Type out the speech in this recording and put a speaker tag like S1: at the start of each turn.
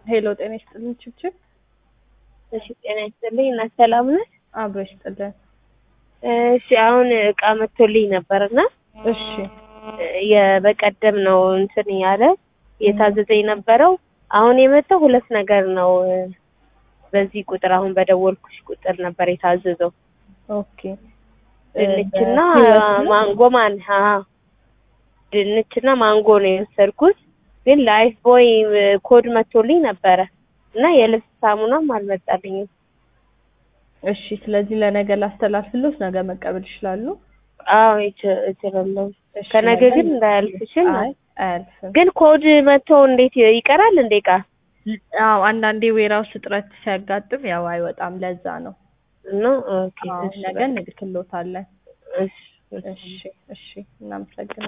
S1: ሄሎ ጤና ይስጥልኝ ችብችብ
S2: እሺ ጤና ይስጥልኝ እና ሰላም ነህ?
S1: አብሮ ይስጥልን።
S2: እሺ አሁን እቃ መጥቶልኝ ነበርና
S1: እሺ
S2: የበቀደም ነው እንትን ያለ የታዘዘ የነበረው አሁን የመጣው ሁለት ነገር ነው። በዚህ ቁጥር አሁን በደወልኩሽ ቁጥር ነበር የታዘዘው
S1: ኦኬ
S2: ድንችና
S1: በህይወት ነው?
S2: ማንጎ ማን አዎ ድንችና ማንጎ ነው የወሰድኩት። ግን ላይፍ ቦይ ኮድ መጥቶልኝ ነበረ እና የልብስ ሳሙናም አልመጣልኝም።
S1: እሺ ስለዚህ ለነገ ላስተላልፍሎት ነገ መቀበል ይችላሉ?
S2: አዎ ይች- እችላለሁ።
S1: እሺ፣
S2: ከነገ
S1: ነገ
S2: ግን እንዳያልፍሽን
S1: አይ አያልፍም።
S2: ግን ኮድ መጥቶ እንዴት ይቀራል እንዴ እቃ
S1: አዎ አንዳንዴ ዌራውስ እጥረት ሲያጋጥም ያው አይወጣም። ለዛ ነው።
S2: ነው? ኦኬ
S1: አዎ
S2: እሺ
S1: ነገ
S2: በቃ።
S1: እንልክሎታለን።
S2: እሺ እሺ
S1: እሺ እሺ እናመሰግናለን።